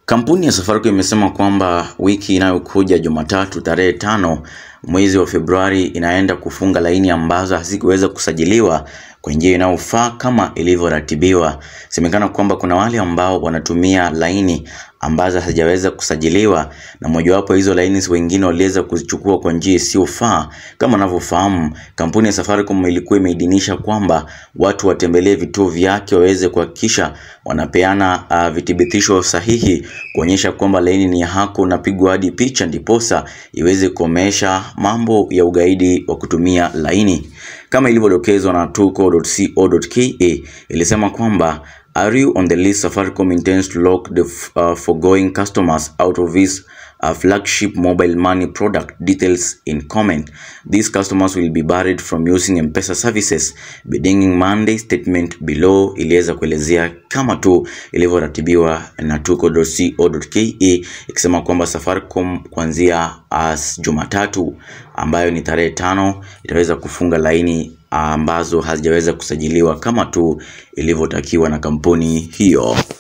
Kampuni ya Safaricom imesema kwamba wiki inayokuja Jumatatu tarehe tano mwezi wa Februari inaenda kufunga laini ambazo hazikuweza kusajiliwa kwa njia inayofaa kama ilivyoratibiwa. Semekana kwamba kuna wale ambao wanatumia laini ambazo hazijaweza kusajiliwa na mojawapo hizo laini wengine waliweza kuzichukua kwa njia isiyofaa. Kama unavyofahamu, kampuni ya Safaricom ilikuwa imeidhinisha kwamba watu watembelee vituo vyake waweze kuhakikisha wanapeana uh, vithibitisho sahihi kuonyesha kwamba laini ni yako, unapigwa hadi picha ndiposa iweze kuomesha mambo ya ugaidi wa kutumia laini kama ilivyodokezwa na tuko.co.ke ilisema kwamba Are you on the list? Safaricom intends to lock the uh, foregoing customers out of its uh, flagship mobile money product. Details in comment. These customers will be barred from using M-Pesa services. Beginning Monday, statement below iliweza kuelezea kama tu ilivyoratibiwa na tuko.co.ke ikisema kwamba Safaricom kuanzia as Jumatatu ambayo ni tarehe tano itaweza kufunga laini ambazo hazijaweza kusajiliwa kama tu ilivyotakiwa na kampuni hiyo.